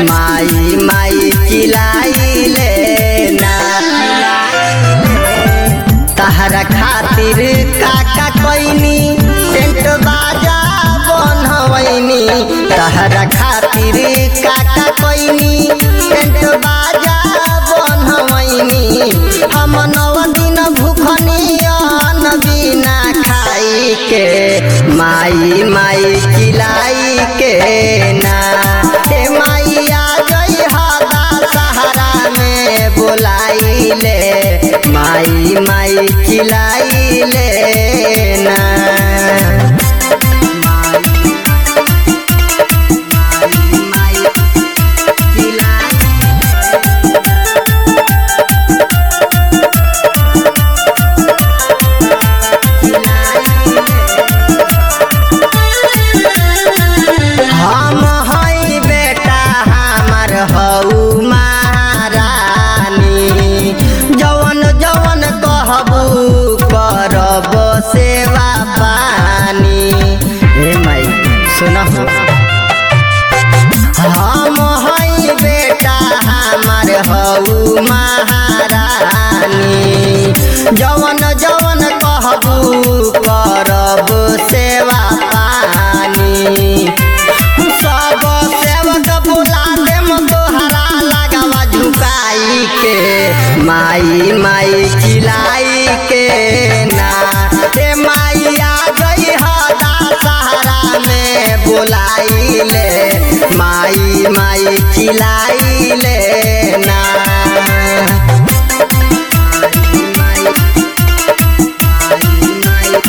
माई माई चिलाइले ना तहरा खातिर काका कोइनी टेंट बाजा बनवैनी तहरा खातिर काका कोइनी टेंट बाजा बनवैनी हम नौ दिन भूखनी अन्न बिना खाई के माई माई चिलाई के ना हे माइया जई हदा सहारा में बोलाइले माई माई चिलाइले ना माई माई हम हई बेटा हमर हऊ महारानी जवन जवन कहबू करब सेवा पानी हे माई सुनहु हम हई बेटा हमर हऊ महारानी जवन जवन कहबू करब सेवा पानी सब सेवक बुला देम तोहरा लगावा झुकाई के माई माई चिलाई के ना हे माइया गई हदा सहारा में बोलाइले माई माई चिलाइले ना माई माई माई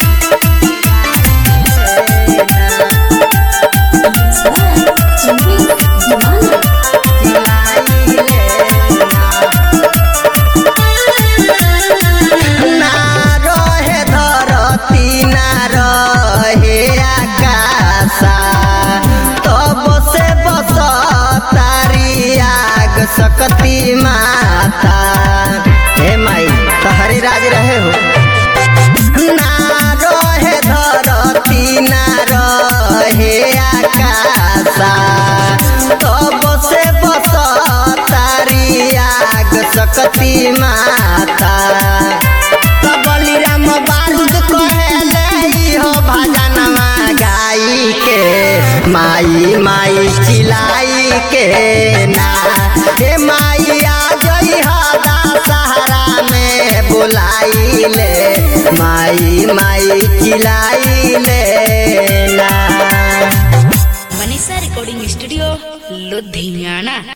ना रहे धरती ना रहे आकाशा तब से बस तारी आग सकती माता हे माई तहरे राज रहे हो ना रहे धरती ना रहे आकाशा तब से बस तारी आग सकती माता तब बलिराम बारूद कहेले हो भजनमा गाई के माई माई चिलाई के ना हे माइया जई हदा सहारा में बोलाइले माई माई चिलाइले ना मनीषा रिकॉर्डिंग स्टूडियो लुधियाना